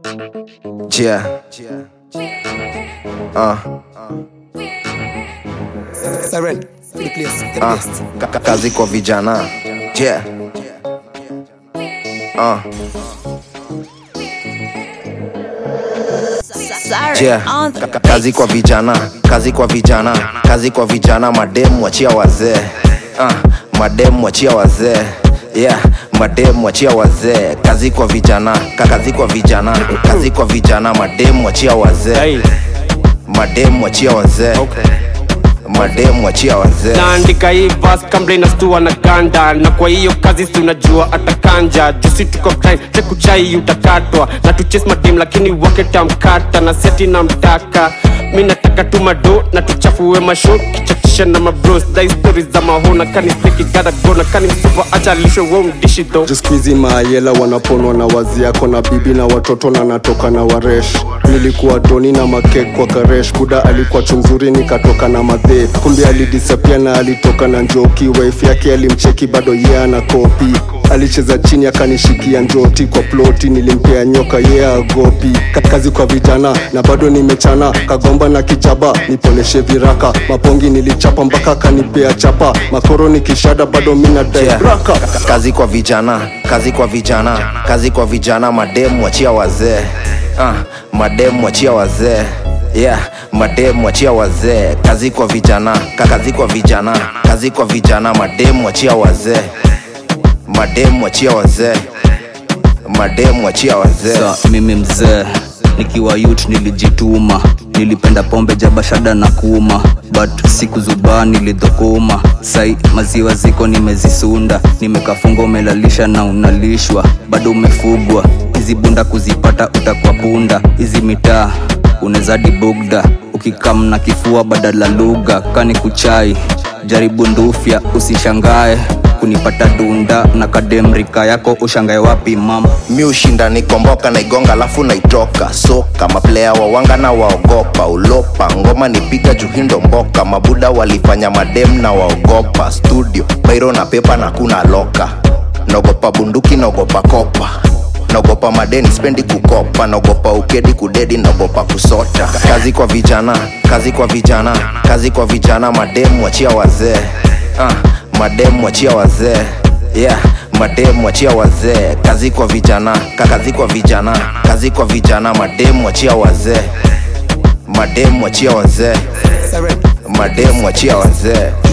Yeah. Uh, Siren, the place, the uh, best. ka- ka- kazi kwa vijana. Yeah. Uh, Sorry, yeah. on the Ka- ka- kazi kwa vijana, kazi kwa vijana, kazi kwa vijana, mademu wachia wazee. Uh, mademu wachia wazee. Yeah, mademu wachia wazee. Kazi kwa vijana, ka- kazi kwa vijana, kazi kwa vijana, mademu wachia wazee. Hey, Mademu wachia wazee. Mademu wachia wazee. naandika hii verse kabla inastua na ganda na kwa hiyo kazi si unajua atakanja jusi tuko grind chekuchai utakatwa na tuches madim lakini wake tamkata na seti na mtaka mi nataka tu mado na tuchafue masho kichachisha na mabros dai stori za mahona kani steki gada gona kani msupa acha lisho wo mdishi tho Juskwizi maayela wanaponwa na wazi yako na bibi na watoto na natoka na waresh nilikuwa doni na makek kwa karesh buda alikuwa chumzuri nikatoka na madhe kumbe alidisapia na alitoka na njoki wife yake alimcheki bado ye ana kopi alicheza chini akanishikia njoti kwa ploti nilimpea nyoka ye yeah, agopi Ka- kazi kwa vijana na bado nimechana kagomba na kichaba niponeshe viraka mapongi nilichapa mpaka kanipea chapa makoro nikishada bado mina Yeah. daibraka Ka- kazi kwa vijana kazi kwa vijana kazi kwa vijana mademu wachia wazee uh, mademu wachia wazee yeah mademu wachia wazee kazi kwa vijana Ka- kazi kwa vijana kazi kwa vijana mademu wachia wazee mademu wachia wazee mademu wachia wazee sa mimi mzee nikiwa youth nilijituma nilipenda pombe jabashada na kuuma but siku zubaa nilidhokuma sai maziwa ziko nimezisunda nimekafunga umelalisha na unalishwa bado umefugwa hizi bunda kuzipata utakuwa punda hizi mitaa unezadi bugda ukikam na kifua badala lugha kani kuchai jaribu ndufya usishangae kunipata dunda na kademrika yako ushangae wapi mama mi ushinda nikomboka naigonga alafu naitoka soka maplea wawanga na waogopa ulopa ngoma nipiga juhindo mboka mabuda walifanya madem na waogopa studio bairo na pepa na kuna loka naogopa bunduki naogopa kopa naogopa madeni spendi kukopa naogopa ukedi kudedi naogopa kusota kazi kwa vijana kazi kwa vijana kazi kwa vijana mademu wachia wazee uh, mademu wachia wazee yeah mademu wachia wazee kazi kwa vijana ka- kazi kwa vijana kazi kwa vijana mademu wachia wazee mademu wachia wazee Siren, mademu wachia wazee